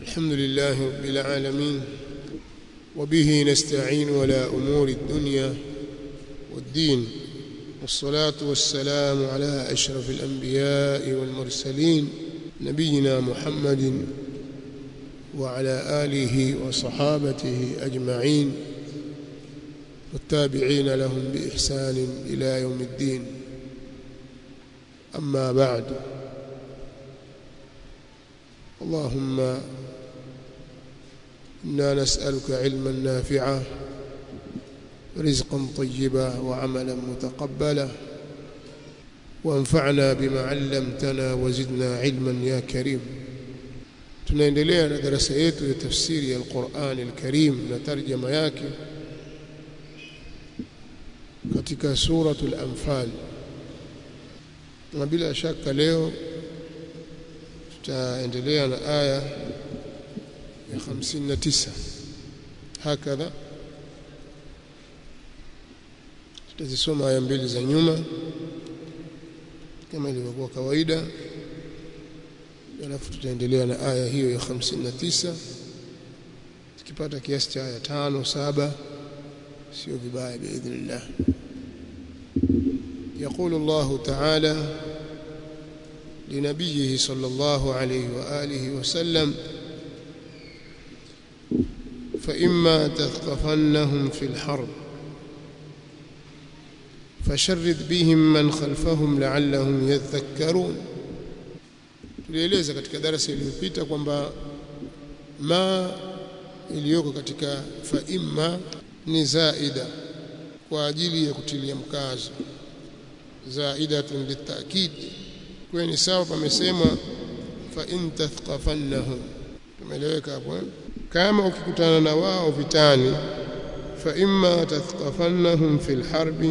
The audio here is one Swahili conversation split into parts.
الحمد لله رب العالمين وبه نستعين على أمور الدنيا والدين والصلاة والسلام على أشرف الأنبياء والمرسلين نبينا محمد وعلى آله وصحابته أجمعين والتابعين لهم بإحسان إلى يوم الدين أما بعد اللهم إنا نسألك علما نافعا رزقا طيبا وعملا متقبلا وانفعنا بما علمتنا وزدنا علما يا كريم tunaendelea na darasa yetu ya tafsiri ya Qur'an al-Karim na tarjama yake katika suratul Anfal na bila shaka leo tutaendelea na aya ya 59 hakadha tutazisoma aya mbili za nyuma kama ilivyokuwa kawaida alafu tutaendelea na aya hiyo ya 59 tukipata kiasi cha aya tano saba sio vibaya باذن يقول الله تعالى لنبيه صلى الله عليه واله وسلم فإما تثقفنهم في الحرب فشرد بهم من خلفهم لعلهم يذكرون tulieleza katika darasa iliyopita kwamba ma iliyoko katika fa imma ni zaida kwa ajili ya kutilia mkazo zaidatun litakid kwa ni sawa pamesema fa in tathqafannahum tumeeleweka hapo kama ukikutana na wao vitani fa imma tathqafannahum fil harbi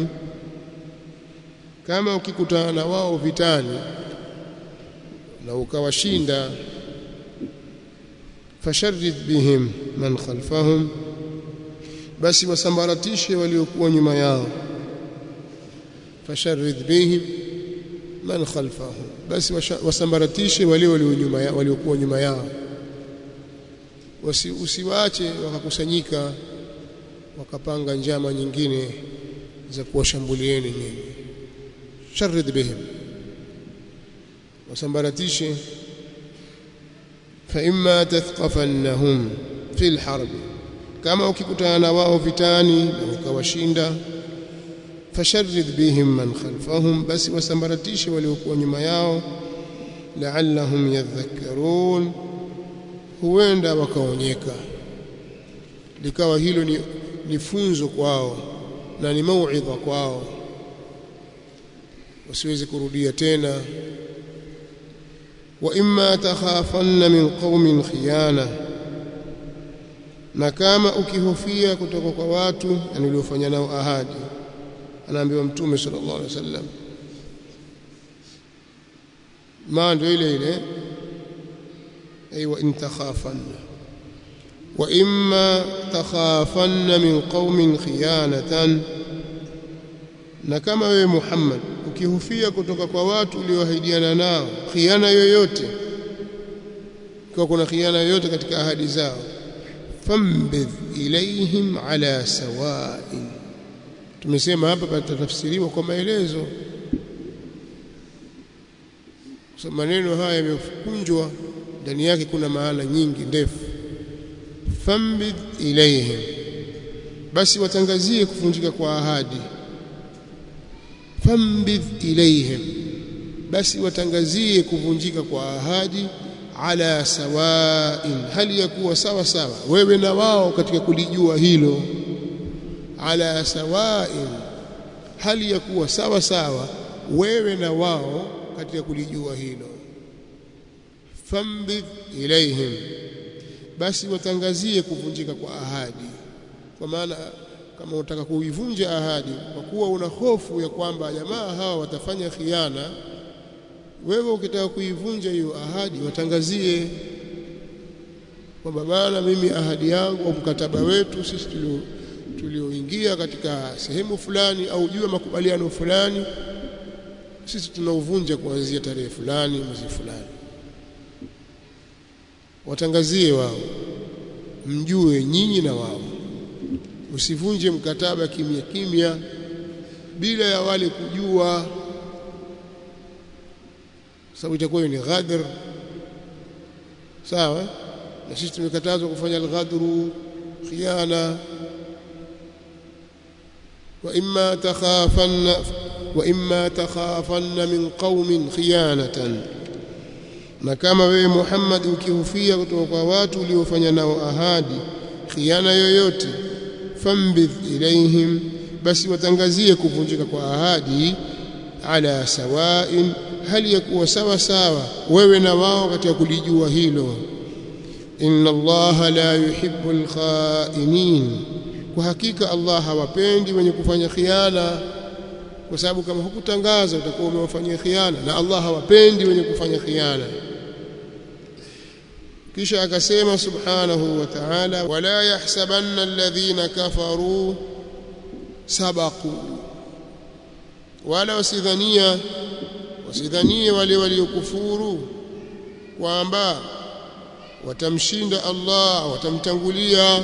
kama ukikutana na wao vitani na ukawashinda fasharrid bihim man khalfahum basi wasambaratishe waliokuwa nyuma yao fasharrid bihim man khalfahum basi wasambaratishe wale waliokuwa nyuma waliokuwa nyuma yao Wasi, usiwache wakakusanyika wakapanga njama nyingine za kuwashambulieni nyinyi sharrid bihim wasambaratishe fa imma tathqafannahum fil harb kama ukikutana na wao vitani na ukawashinda fasharrid bihim man khalfahum basi wasambaratishe waliokuwa nyuma yao la'allahum yadhakkarun huenda wakaonyeka likawa hilo ni, ni funzo kwao na ni mauidha kwao wasiweze kurudia tena wa imma takhafanna min qaumin khiyana na kama ukihofia kutoka kwa watu yani uliofanya nao ahadi anaambiwa mtume sallallahu alaihi wasallam ma ndio ile ile أي وإن تخافن وإما تخافن من قوم خيانة na kama wewe Muhammad ukihofia kutoka kwa watu ulioahidiana nao khiana yoyote kwa kuna khiana yoyote katika ahadi zao fambidh ilaihim ala sawa'in tumesema hapa patatafsiriwa kwa maelezo so maneno haya yamekunjwa ndani yake kuna maana nyingi ndefu fambid ilaihim basi watangazie kuvunjika kwa ahadi fambid ilaihim basi watangazie kuvunjika kwa ahadi ala sawain hali ya kuwa sawa sawa wewe na wao katika kulijua hilo ala sawain hali ya kuwa sawa sawa wewe na wao katika kulijua hilo fambidh ilaihim basi watangazie kuvunjika kwa ahadi kwa maana kama unataka kuivunja ahadi kwa kuwa una hofu ya kwamba jamaa hawa watafanya khiana wewe ukitaka kuivunja hiyo ahadi watangazie kwamba bana mimi ahadi yangu au mkataba wetu sisi tulio tulioingia katika sehemu fulani au juu ya makubaliano fulani sisi tunauvunja kuanzia tarehe fulani mwezi fulani watangazie wao mjue nyinyi na wao usivunje mkataba kimya kimya bila ya wale kujua sababu itakuwa ni ghadr sawa na sisi tumekatazwa kufanya al-ghadru khiana wa imma takhafanna wa imma takhafanna min qaumin khiyanatan na kama wewe Muhammad ukihufia kutoka kwa watu uliofanya nao ahadi khiana yoyote fambidh ilaihim basi watangazie kuvunjika kwa ahadi ala sawain hali ya kuwa sawa sawa wewe na wao katika kulijua hilo inna allaha la yuhibbu alkhainin kwa hakika Allah hawapendi wenye kufanya khiana kwa sababu kama hukutangaza utakuwa umewafanyia khiana na Allah hawapendi wenye kufanya khiana kisha akasema subhanahu wa ta'ala wala yahsabanna alladhina kafaru sabaqu wala wasidhania wasidhanie wale waliokufuru kwamba watamshinda Allah watamtangulia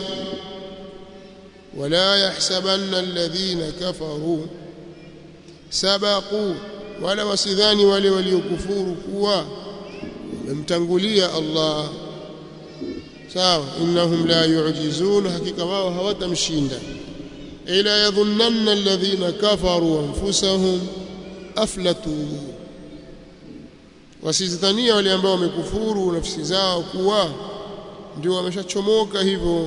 wala yahsabanna alladhina kafaru sabaqu wala wasidhani wale waliokufuru kuwa wamemtangulia Allah sawa innahum la yu'jizun hakika wao hawatamshinda ila yadhunnanna alladhina kafaru anfusahum aflatu wasizidhania wale ambao wamekufuru nafsi zao kuwa ndio wameshachomoka hivyo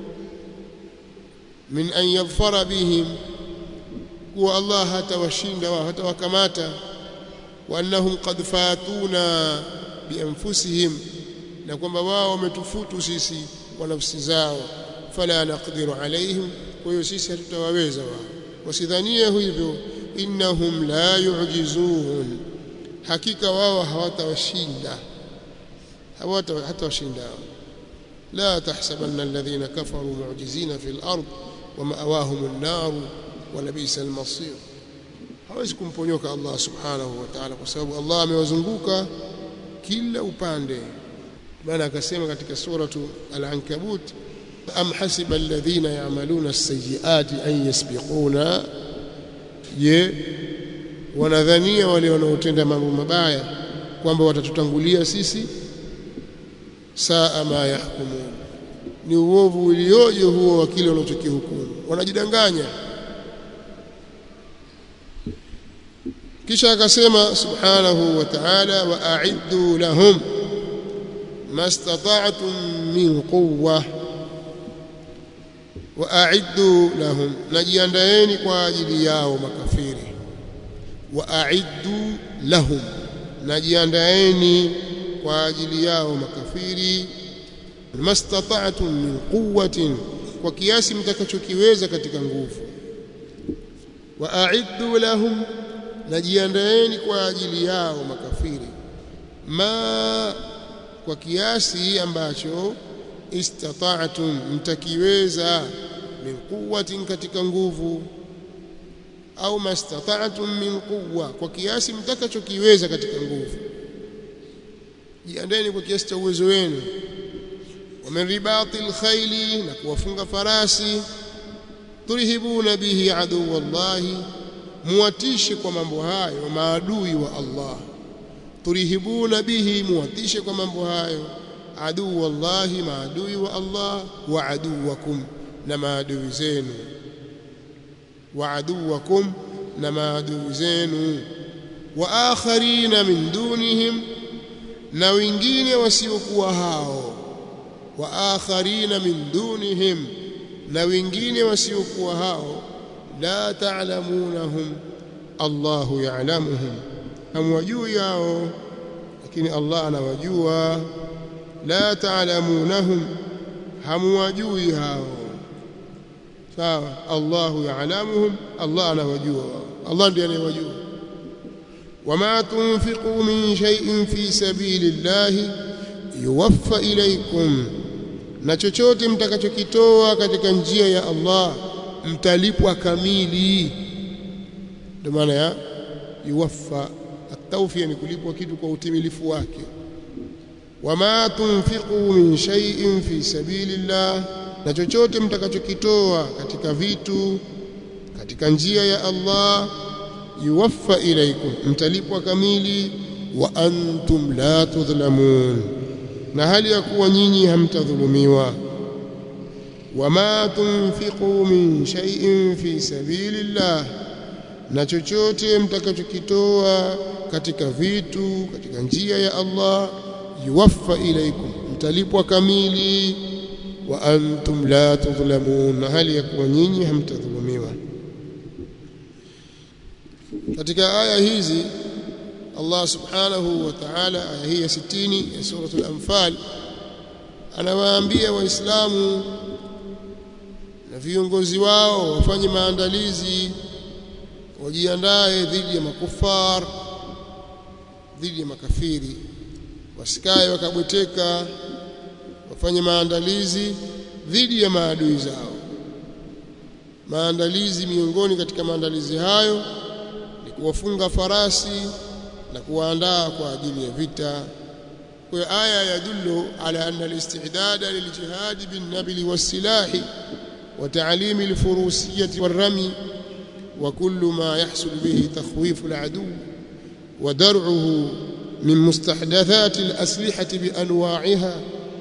min an yadhfara bihim kuwa Allah hatawashinda wao hatawakamata wa annahum qad fatuna bianfusihim na kwamba wao wametufutu sisi kwa nafsi zao fala naqdiru alaihim kwa hiyo sisi hatutawaweza wao wasidhanie hivyo innahum la yu'jizun hakika wao hawatawashinda hawata hatawashinda la tahsabanna alladhina kafaru mu'jizina fil ard wa ma'awahum an-nar wa labisa al-masir hawezi kumponyoka Allah subhanahu wa ta'ala kwa sababu Allah amewazunguka kila upande maana akasema katika suratu al-ankabut am hasiba alladhina ya'maluna as-sayyi'ati an yasbiquna je wanadhania wale wanaotenda mambo mabaya kwamba watatutangulia sisi saa ma yahkumun ni uovu ulioje huo wa kile wanachokihukumu wanajidanganya kisha akasema subhanahu wa ta'ala wa a'iddu lahum mastata'tum min quwwa wa a'iddu lahum najiandaeni kwa ajili yao makafiri wa a'iddu lahum najiandaeni kwa ajili yao makafiri mastata'tum min quwwatin kwa kiasi mtakachokiweza katika nguvu wa a'iddu lahum najiandaeni kwa ajili yao makafiri ma kwa kiasi ambacho istata'tum mtakiweza min quwwatin katika nguvu au mastata'tum min quwwa kwa kiasi mtakachokiweza katika nguvu jiandeni kwa kiasi cha uwezo wenu wa min ribatil khayli na kuwafunga farasi turhibuna bihi aduwallahi muwatishe kwa mambo hayo maadui wa Allah turihibuna bihi muwatishe kwa mambo hayo aduu wallahi maadui wa Allah wa aduwakum na maadui zenu wa aduwakum na maadui zenu wa akharina min dunihim na wengine wasiokuwa hao wa akharina min dunihim na wengine wasiokuwa hao la ta'lamunahum Allahu ya'lamuhum hamwajui hao lakini Allah anawajua la ta'lamunahum hamwajui hao sawa Allahu ya'lamuhum Allah anawajua Allah ndiye anayewajua wama tunfiqu min shay'in fi sabilillahi yuwaffa ilaykum na chochote mtakachokitoa katika njia ya Allah mtalipwa kamili ndio maana ya yuwaffa atawfia ni kulipwa kitu kwa utimilifu wake wama tunfiqu min shay'in fi sabilillah na chochote mtakachokitoa katika vitu katika njia ya Allah yuwaffa ilaikum mtalipwa kamili wa antum la tudhlamun na hali ya kuwa nyinyi hamtadhulumiwa wama tunfiqu min shay'in fi sabilillah na chochote mtakachokitoa katika vitu katika njia ya Allah yuwaffa ilaikum mtalipwa kamili wa antum la tudhlamun na hali ya kuwa nyinyi hamtadhulumiwa katika aya hizi Allah subhanahu wa ta'ala aya hii ya 60 ya suratul anfal anawaambia waislamu na viongozi wao wafanye maandalizi wajiandae dhidi ya makufar dhidi ya makafiri wasikae wakabweteka wafanye maandalizi dhidi ya maadui zao maandalizi miongoni katika maandalizi hayo ni kuwafunga farasi na kuwaandaa kwa ajili ya vita kwa hiyo aya yadullu ala anna al-istidad liljihad bin-nabl was-silahi wa ta'lim al-furusiyyah war-ramy wa kullu ma yahsul bihi takhwif al-adu wa dar'uhu min mustahdathat al-aslihah bi anwa'iha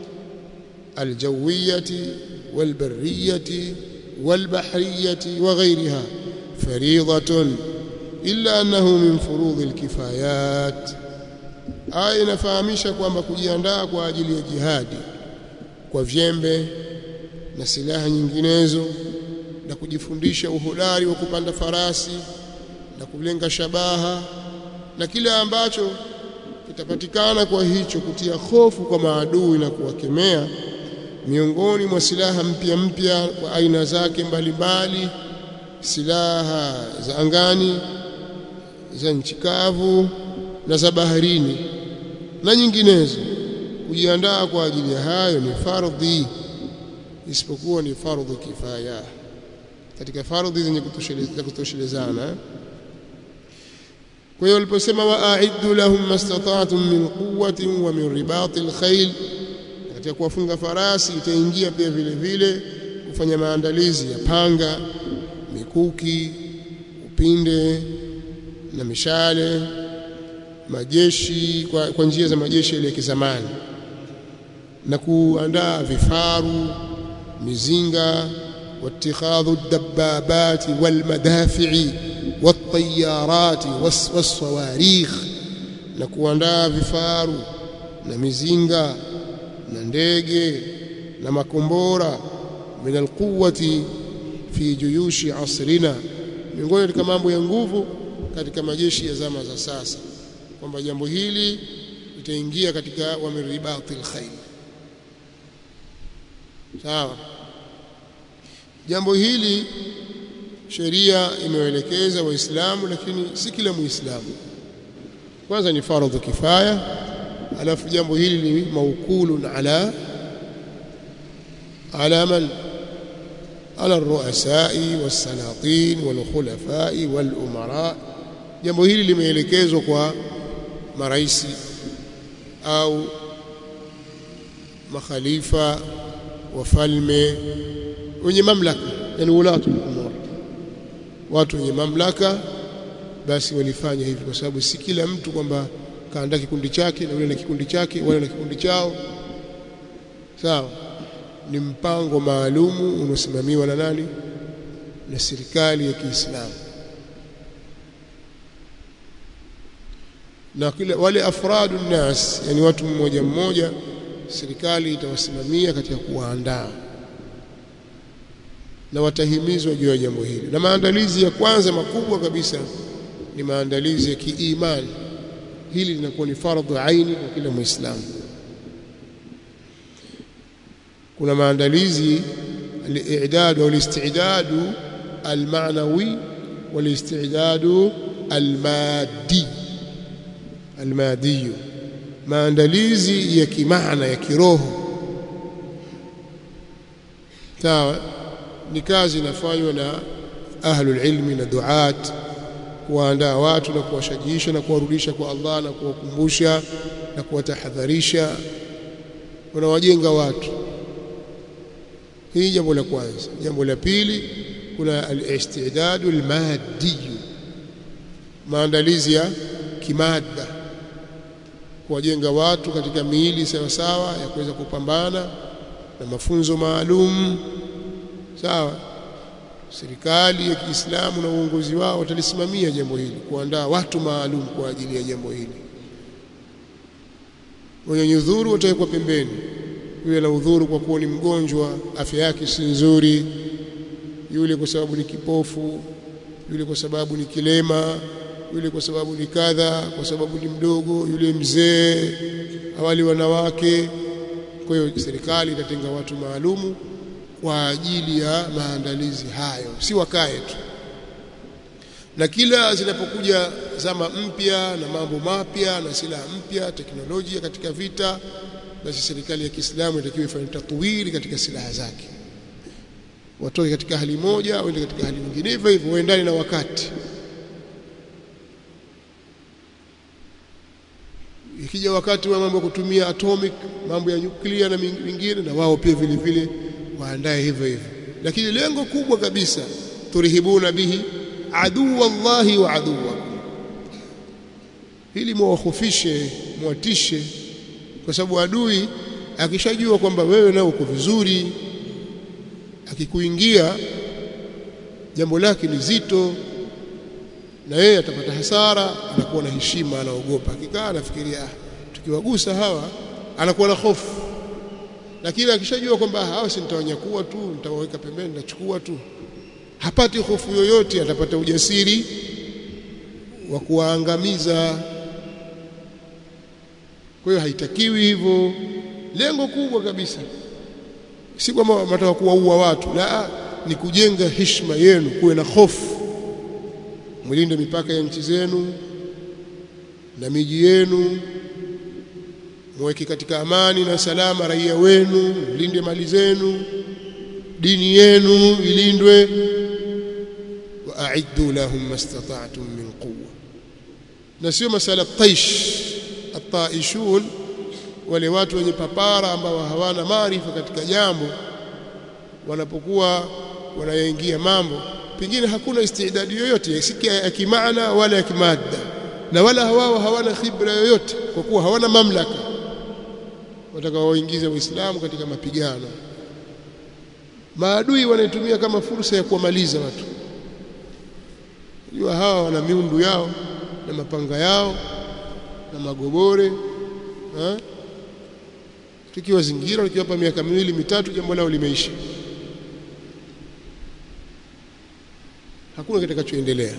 الجوية والبرية والبحرية وغيرها فريضة إلا أنه من فروض الكفايات aya inafahamisha kwamba kujiandaa kwa ajili ya jihadi kwa vyembe na silaha nyinginezo na kujifundisha uhodari wa kupanda farasi na kulenga shabaha na kile ambacho kitapatikana kwa hicho kutia hofu kwa maadui na kuwakemea miongoni mwa silaha mpya mpya kwa aina zake mbalimbali silaha za angani za nchi kavu na za baharini na nyinginezo kujiandaa kwa ajili ya hayo ni fardhi isipokuwa ni fardhu kifaya katika fardhi zenye kutoshelezana kwa hiyo waliposema wa'iddu lahum mastata'tum min quwwatin wa min ribatil khayl katika kuwafunga farasi itaingia pia vile vile kufanya maandalizi ya panga mikuki upinde na mishale majeshi kwa, kwa njia za majeshi ile ya kizamani na kuandaa vifaru mizinga واتخاذ الدبابات والمدافع والطيارات والصواريخ na kuandaa vifaru na mizinga na ndege na makombora min alquwati fi juyushi asrina miongoni katika mambo ya nguvu katika majeshi ya zama za sasa kwamba jambo hili litaingia katika wamiribati alkhayl sawa jambo hili sheria imewaelekeza waislamu lakini si kila muislamu kwanza ni faradhu kifaya alafu jambo hili ni maukulun ala ala man ala الرؤساء والسلاطين والخلفاء والأمراء jambo hili limeelekezwa kwa maraisi au makhalifa wafalme wenye mamlaka yani ulatu umur watu wenye mamlaka basi walifanya hivi kwa sababu si kila mtu kwamba kaandaa kikundi chake na yule na kikundi chake wale na kikundi chao sawa ni mpango maalumu unaosimamiwa na nani na serikali ya Kiislamu na kila wale afradu nas yani watu mmoja mmoja serikali itawasimamia katika kuwaandaa na watahimizwa juu ya jambo hili na maandalizi ya kwanza makubwa kabisa ni maandalizi ya kiimani hili linakuwa ni fardhu aini kwa kila muislamu kuna maandalizi al-i'dad au al-istidad al-ma'nawi wal-istidad al-maddi al-maddi maandalizi ya kimaana ya kiroho sawa ni kazi inafanywa na ahlul ilmi na duat kuwaandaa watu na kuwashajiisha na kuwarudisha kwa Allah na kuwakumbusha na kuwatahadharisha wanawajenga watu hii jambo la kwanza jambo la pili kuna al-istidad al-maddi maandalizi ya kimada kuwajenga watu katika miili sawa sawa ya kuweza kupambana na mafunzo maalum sawa serikali ya Kiislamu na uongozi wao watalisimamia jambo hili kuandaa watu maalum kwa ajili ya jambo hili wenye udhuru watawekwa pembeni yule na udhuru kwa kuwa ni mgonjwa afya yake si nzuri yule kwa sababu ni kipofu yule kwa sababu ni kilema yule kwa sababu ni kadha kwa sababu ni mdogo yule mzee awali wanawake kwa hiyo serikali itatenga watu maalumu kwa ajili ya maandalizi hayo si wakae tu na kila zinapokuja zama mpya na mambo mapya na silaha mpya teknolojia katika vita basi serikali ya Kiislamu inatakiwa ifanye tatwiri katika silaha zake watoke katika hali moja waende katika hali nyingine hivyo hivyo waendane na wakati ikija wakati wa mambo ya kutumia atomic mambo ya nyuklia na mingine na wao pia vile vile waandae hivyo hivyo lakini lengo kubwa kabisa turihibuna bihi aduu wallahi wa aduwa ili muwahofishe mwatishe kwa sababu adui akishajua kwamba wewe nao uko vizuri akikuingia jambo lake ni zito na yeye atapata hasara anakuwa na heshima anaogopa akikaa anafikiria tukiwagusa hawa anakuwa na hofu lakini akishajua kwamba hawa si nitawanyakua tu nitawaweka pembeni nitachukua tu hapati hofu yoyote atapata ujasiri wa kuwaangamiza kwa hiyo haitakiwi hivyo lengo kubwa kabisa si kwamba mnataka kuwaua watu la ni kujenga heshima yenu kuwe na hofu mlinde mipaka ya nchi zenu na miji yenu mweke katika amani na salama raia wenu mlinde mali zenu dini yenu ilindwe wa a'iddu lahum mastata'tum min quwwa na sio masala taish ataishun wale watu wenye papara ambao hawana maarifa katika jambo wanapokuwa wanayaingia mambo pengine hakuna istidadi yoyote si ya kimaana wala ya kimadda na wala hawao hawana khibra yoyote kwa kuwa hawana mamlaka watakaoingiza Uislamu katika mapigano maadui wanaitumia kama fursa ya kuwamaliza watu jua hawa wana miundu yao na mapanga yao na magobore ha? tukiwa zingira tukiwapa miaka miwili mitatu jambo lao limeisha hakuna kitakachoendelea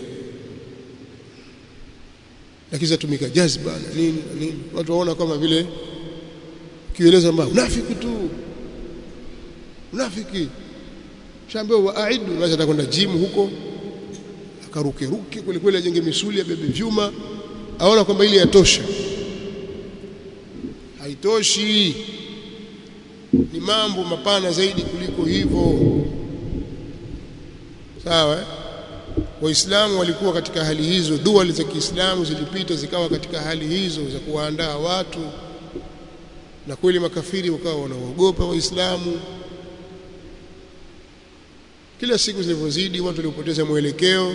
lakini zatumika jazba na nini na nini watu waona kama vile kieleza mbao unafiki tu unafiki shambao waaidu basi atakwenda gym huko akaruke ruke kweli kweli ajenge misuli abebe vyuma aona kwamba ili yatosha haitoshi ni mambo mapana zaidi kuliko hivyo sawa eh? waislamu walikuwa katika hali hizo dua za Kiislamu zilipita zikawa katika hali hizo za kuwaandaa watu na kweli makafiri wakawa wanaogopa waislamu kila siku zilivyozidi watu walipoteza mwelekeo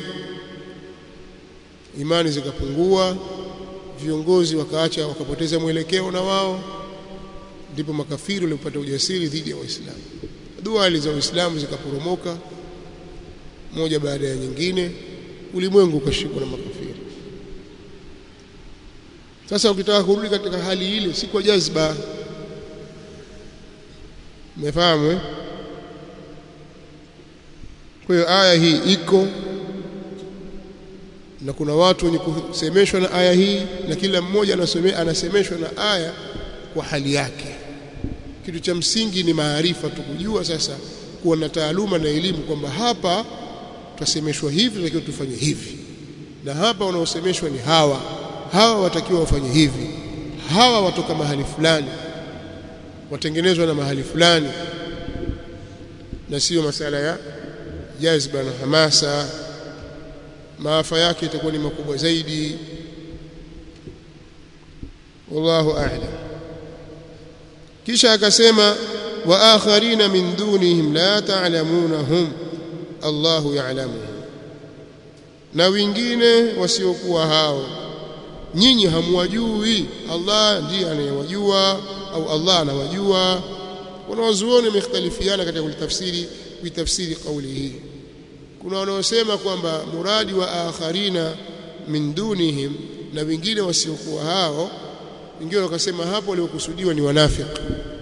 imani zikapungua viongozi wakaacha wakapoteza mwelekeo na wao ndipo makafiri walipata ujasiri dhidi ya waislamu dua za waislamu zikaporomoka moja baada ya nyingine ulimwengu ukashikwa na makafiri sasa ukitaka kurudi katika hali ile si kwa jazba umefahamu eh? kwa hiyo aya hii iko na kuna watu wenye kusemeshwa na aya hii na kila mmoja anasome, anasemeshwa na aya kwa hali yake kitu cha msingi ni maarifa tukujua sasa kuwa na taaluma na elimu kwamba hapa tutasemeshwa hivi tunatakiwa tufanye hivi na hapa wanaosemeshwa ni hawa hawa watakiwa wafanye hivi hawa watoka mahali fulani watengenezwa na mahali fulani na sio masala ya jazba na hamasa maafa yake itakuwa ni makubwa zaidi wallahu a'lam kisha akasema wa akharina min dunihim la ta'lamunahum Allahu ya'lamuhum na wengine wasiokuwa hao nyinyi hamwajui Allah ndiye anayewajua au Allah anawajua wanawazuoni wamekhtalifiana katika kulitafsiri kuitafsiri kauli hii kuna wanaosema kwamba muradi wa akharina min dunihim na wengine wasiokuwa hao wengine wakasema hapo waliokusudiwa ni wanafiki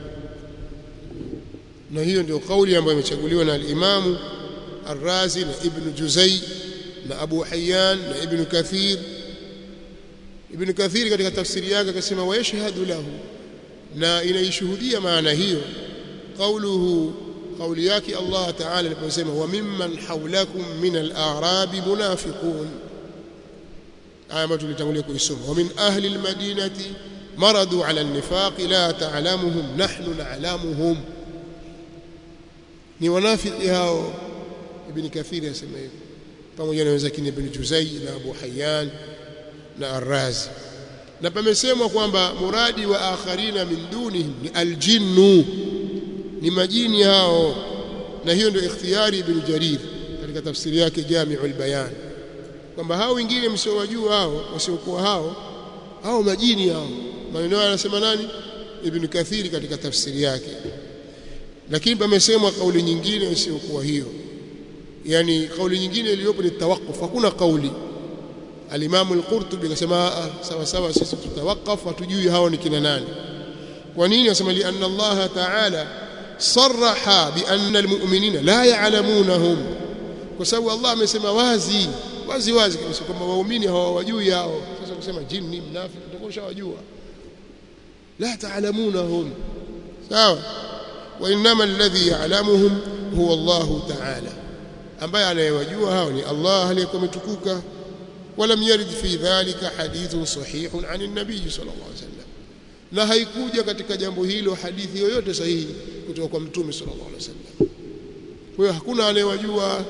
na hiyo ndio kauli ambayo imechaguliwa na al-Imamu Ar-Razi na Ibn Juzay na Abu Hayyan na Ibn Kathir Ibn Kathir katika tafsiri yake akasema wa yashhadu lahu na inaishuhudia maana hiyo qauluhu kauli yake Allah Ta'ala aliposema wa mimman hawlakum min al-a'rab munafiqun aya ambayo tulitangulia kuisoma wa min ahli al-madinati maradu ala an-nifaq la ta'lamuhum nahnu na'lamuhum ni wanafiki hao ibn Kathir yasema hivyo pamoja na wenzake ibn Juzay na Abu Hayyan na Ar-Razi na pamesemwa kwamba muradi wa akharina min dunihim ni aljinnu ni majini hao na hiyo ndio ikhtiyari ibn Jarir katika tafsiri yake Jami'ul Bayan kwamba hao wengine msiowajua hao wasiokuwa hao hao majini hao maneno haya anasema nani ibn Kathiri katika tafsiri yake lakini pamesemwa kauli nyingine isiyokuwa hiyo yani kauli nyingine iliyopo ni tawaqquf hakuna kauli al-Imam al-Qurtubi akasema sawa sawa sisi tutawakaf hatujui hao ni kina nani kwa nini anasema li anna Allah ta'ala sarraha bi anna al-mu'minina la ya'lamunahum kwa sababu Allah amesema wazi wazi wazi kabisa kwamba waumini hawawajui hao sasa kusema jini mnafiki utakuwa ushawajua la ta'lamunahum sawa wa innama alladhi ya'lamuhum huwa Allah ta'ala ambaye anayewajua hao ni Allah aliyekuwa umetukuka ولم يرد في ذلك حديث صحيح عن النبي صلى الله عليه وسلم na haikuja katika jambo hilo hadithi yoyote sahihi kutoka kwa mtume sallallahu alaihi wasallam kwa hiyo hakuna anayewajua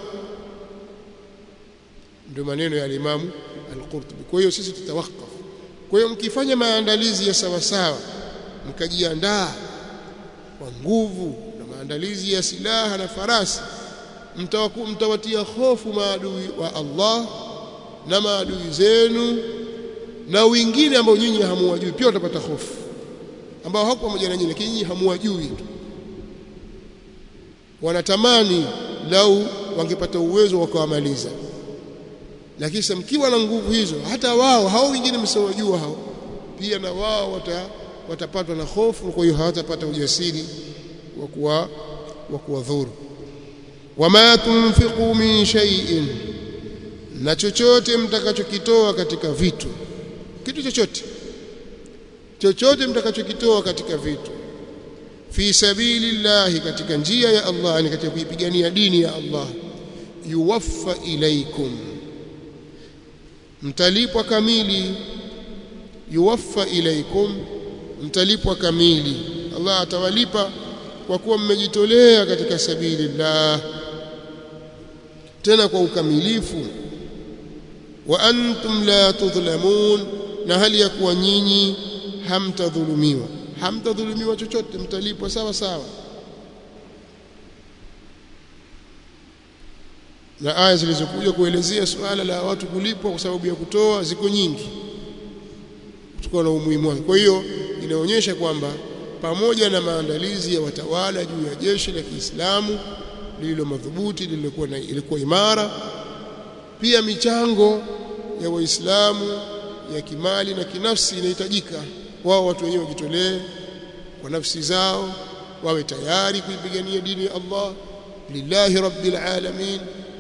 ndio maneno ya Imam Al-Qurtubi kwa hiyo sisi tutawakaf kwa hiyo mkifanya maandalizi ya sawa sawa mkajiandaa kwa nguvu na maandalizi ya silaha na farasi mtawatia hofu maadui wa Allah na maadui zenu na wengine ambao nyinyi hamuwajui pia watapata hofu ambao hako pamoja na nyinyi lakini nyinyi hamuwajui tu wanatamani lau wangepata uwezo wakawamaliza lakini sasa mkiwa na nguvu hizo hata wao hao wengine msiowajua hao pia na wao wata, watapatwa na hofu kwa hiyo hawatapata ujasiri wa kuwa wa kuwadhuru wama tunfiqu min shay'in na chochote mtakachokitoa katika vitu kitu chochote chochote mtakachokitoa katika vitu fi sabilillahi katika njia ya Allah ni katika kuipigania dini ya Allah yuwaffa ilaikum mtalipwa kamili yuwaffa ilaikum mtalipwa kamili Allah atawalipa kwa kuwa mmejitolea katika sabilillah tena kwa ukamilifu wa antum la tudhlamun na hali ya kuwa nyinyi hamtadhulumiwa hamtadhulumiwa chochote mtalipwa sawa sawa na aya zilizokuja kuelezea suala la watu kulipwa kwa sababu ya kutoa ziko nyingi kutokana na umuhimu wake kwa hiyo inaonyesha kwamba pamoja na maandalizi ya watawala juu ya jeshi la Kiislamu lililo madhubuti lililokuwa ilikuwa imara pia michango ya waislamu ya kimali na kinafsi inahitajika wao watu wenyewe wajitolee kwa nafsi zao wawe tayari kuipigania dini ya Allah lillahi rabbil alamin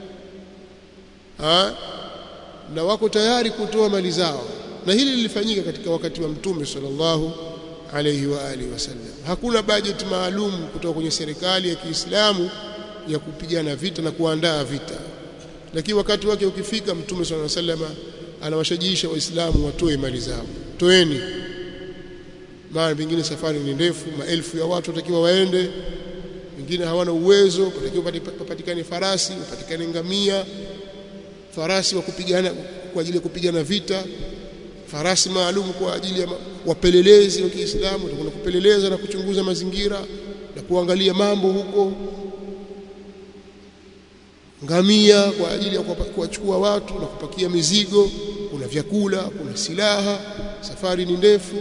ha? na wako tayari kutoa mali zao na hili lilifanyika katika wakati wa mtume sallallahu alayhi wa alihi wasallam hakuna budget maalum kutoka kwenye serikali ya Kiislamu ya kupigana vita na kuandaa vita lakini wakati wake ukifika mtume sallallahu alayhi wasallam anawashajiisha waislamu watoe mali zao toeni maana pengine safari ni ndefu maelfu ya watu watakiwa waende wengine hawana uwezo patakiwa papatikane farasi papatikane ngamia farasi wa kupigana kwa ajili ya kupigana vita farasi maalum kwa ajili ya wapelelezi wa Kiislamu watakwenda kupeleleza na kuchunguza mazingira na kuangalia mambo huko ngamia kwa ajili ya kuwachukua watu na kupakia mizigo kuna vyakula kuna silaha safari ni ndefu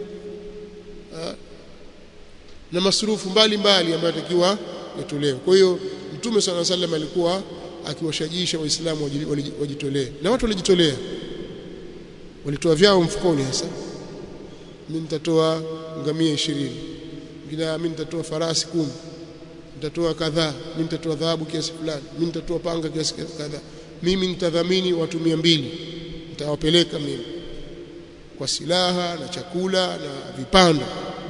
na masurufu mbalimbali ambayo yatakiwa yatolewe kwa hiyo mtume sana sallam alikuwa akiwashajiisha waislamu wajitolee na watu walijitolea walitoa vyao mfukoni hasa mimi nitatoa ngamia 20 mwingine mimi nitatoa farasi kumi nitatoa kadhaa mimi nitatoa dhahabu kiasi fulani mimi nitatoa panga kiasi kadhaa mimi nitadhamini watu 200 nitawapeleka mimi kwa silaha na chakula na vipando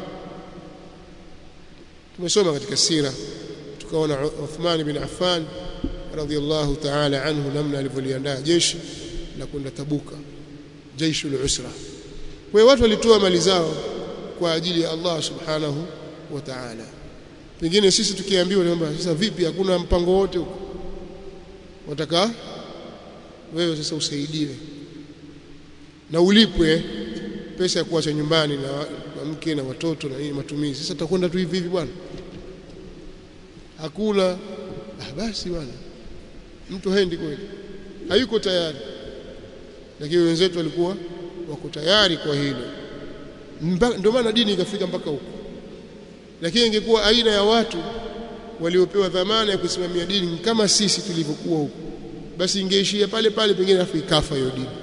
tumesoma katika sira tukaona Uthman bin Affan radhiyallahu ta'ala anhu namna alivyoliandaa jeshi la kwenda Tabuka jaishul usra kwa hiyo watu walitoa mali zao kwa ajili ya Allah subhanahu wa ta'ala pengine sisi tukiambiwa kwamba sasa vipi hakuna mpango wote huko wataka wewe sasa usaidiwe na ulipwe pesa ya kuacha nyumbani na, na mke na watoto na nini matumizi sasa tutakwenda tu hivi hivi bwana hakuna ah basi bwana mtu haendi kweli hayuko tayari lakini wenzetu walikuwa wako tayari kwa hilo ndio maana dini ikafika mpaka huko lakini ingekuwa aina ya watu waliopewa dhamana ya kusimamia dini kama sisi tulivyokuwa huko basi ingeishia pale pale pengine afu ikafa hiyo dini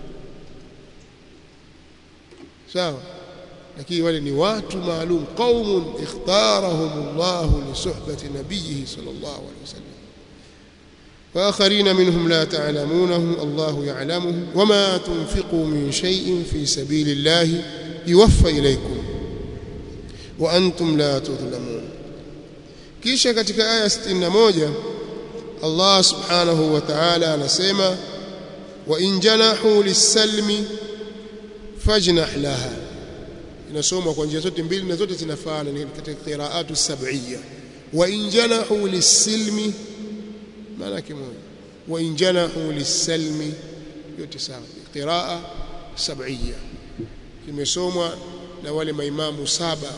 sawa lakini wale ni watu maalum qaumun ikhtarahum Allah li suhbati nabiyhi sallallahu alayhi wasallam وآخرين منهم لا تعلمونهم الله يعلمهم وما تنفقوا من شيء في سبيل الله يوفى إليكم وأنتم لا تظلمون kisha katika aya 61 Allah subhanahu wa ta'ala anasema wa in janahu lis-salmi fajnah laha inasomwa kwa njia zote mbili na zote zinafaana ni katika qiraatu sab'iyya wa in janahu lis-silmi maana yake moja wa in janahu lis-salmi yote sawa qiraa sab'iyya kimesomwa na wale maimamu saba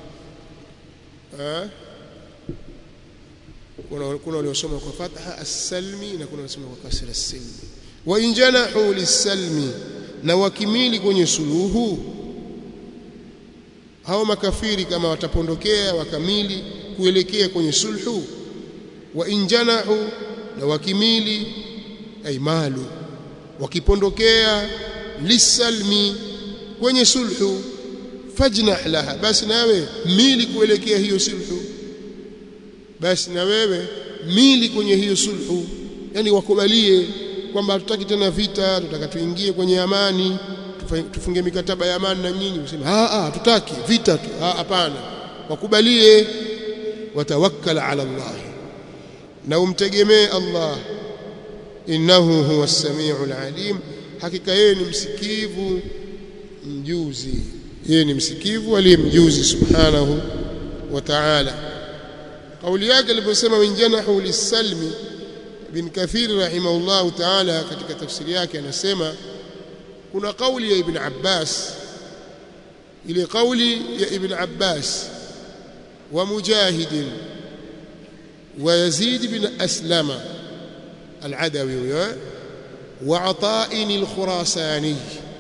kuna kuna waliosoma kwa fatha as-salmi na kuna waliosoma kwa kasra as-silmi wa in janahu lis-salmi na wakimili kwenye suluhu hao makafiri kama watapondokea wakamili kuelekea kwenye sulhu wa in janahu na wakimili ay malu wakipondokea lisalmi kwenye sulhu fajnah laha basi nawe mili kuelekea hiyo sulhu basi na wewe mili kwenye hiyo sulhu yani wakubalie kwamba hatutaki tena vita tutaka tuingie kwenye amani tufunge mikataba ya amani na nyinyi useme ah ah tutaki vita tu ah hapana wakubalie watawakkal ala Allah na umtegemee Allah innahu huwa as-sami'ul alim hakika yeye ni msikivu mjuzi yeye ni msikivu aliye mjuzi subhanahu wa ta'ala kauli yake aliposema winjanahu lisalmi ibn kathir rahimahullah ta'ala katika tafsiri yake anasema kuna kauli ya ibn abbas ile kauli ya ibn abbas wa mujahid wa yazid ibn aslama العدوي وعطاء الخراساني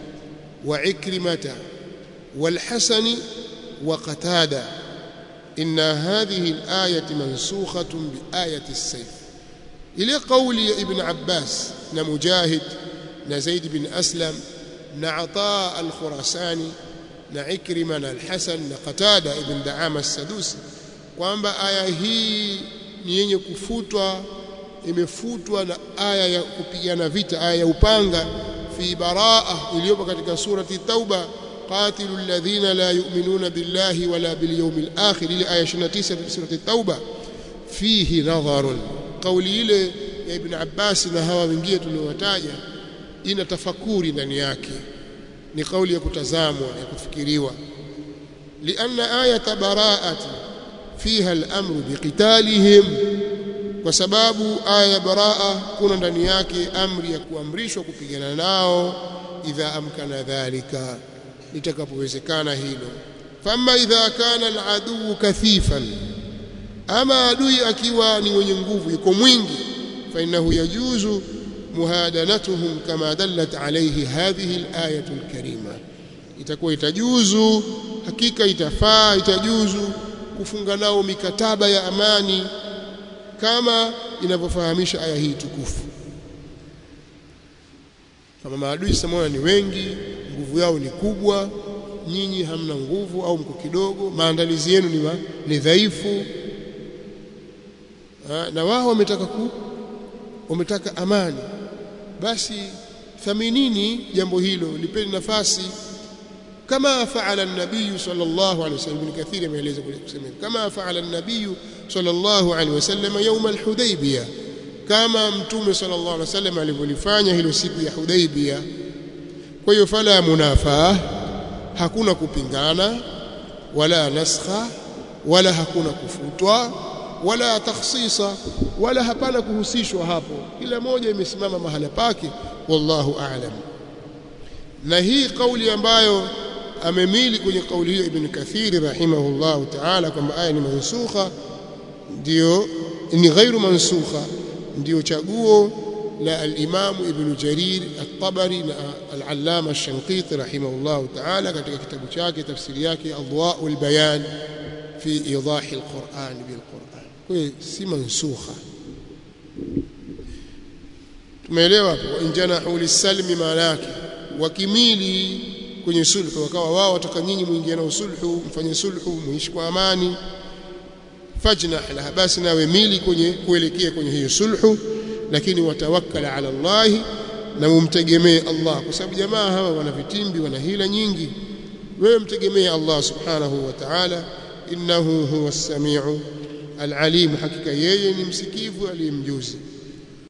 وعكرمة والحسن وقتادة إن هذه الآية منسوخة بآية السيف إلى قول ابن عباس نمجاهد نزيد بن أسلم نعطاء الخراساني نعكرمة الحسن نقتادة ابن دعام السدوسي kwamba aya hii ni yenye kufutwa imefutwa na aya ya kupigana vita aya ya upanga fi baraa iliyopo katika surati tauba qatilu alladhina la yu'minuna billahi wala bil yawmil akhir ile aya 29 surati tauba fihi nadharun kauli ile ya ibn abbas na hawa wengine tuliowataja ina tafakuri ndani yake ni kauli ya kutazamwa ya kufikiriwa lianna ayata baraati fiha al-amru biqitalihim kwa sababu aya ya baraa kuna ndani yake amri ya kuamrishwa kupigana nao idha amkana dhalika litakapowezekana hilo fama idha kana aladuu kathifan ama adui akiwa ni mwenye nguvu yuko mwingi فإنه يجوز مهادنتهم كما دلت عليه هذه الآية الكريمة itakuwa itajuzu hakika itafaa itajuzu kufunga nao mikataba ya amani kama inavyofahamisha aya hii tukufu kama maadui samona ni wengi nguvu yao ni kubwa nyinyi hamna nguvu au mko kidogo maandalizi yenu ni, ma, ni dhaifu ha, na wao wametaka ku wametaka amani basi thaminini jambo hilo lipeni nafasi kama faala an-nabiy sallallahu alayhi wasallam ibn kathir ameeleza kule kusema kama faala an-nabiy sallallahu alayhi wasallam yawm al-hudaybiyah kama mtume sallallahu alayhi wasallam alivyolifanya hilo siku ya hudaybiyah kwa hiyo fala munafaa hakuna kupingana wala naskha wala hakuna kufutwa wala takhsisa wala hapana kuhusishwa hapo kila moja imesimama mahala pake wallahu a'lam na hii kauli ambayo amemili kwenye kauli hiyo ibn kathir rahimahullahu ta'ala kwamba aya ni mansukha ndio ni ghairu mansukha ndio chaguo la al-Imam Ibn Jarir at-Tabari na al-Allama ash-Shanqiti rahimahullahu ta'ala katika kitabu chake tafsiri yake Adwa'ul Bayan fi idahi al-Qur'an bil-Qur'an kwa si mansukha tumeelewa hapo injanahu lisalmi maana yake wakimili kwenye sulhu wakawa wao wataka nyinyi muingie na sulhu mfanye sulhu muishi kwa amani fajnah laha basi nawe mili kwenye kuelekea kwenye hiyo sulhu lakini watawakkala ala Allah na umtegemee Allah kwa sababu jamaa hawa wana vitimbi wana hila nyingi wewe mtegemee Allah subhanahu wa ta'ala innahu huwa as-sami'u al-alim hakika yeye ni msikivu aliyemjuzi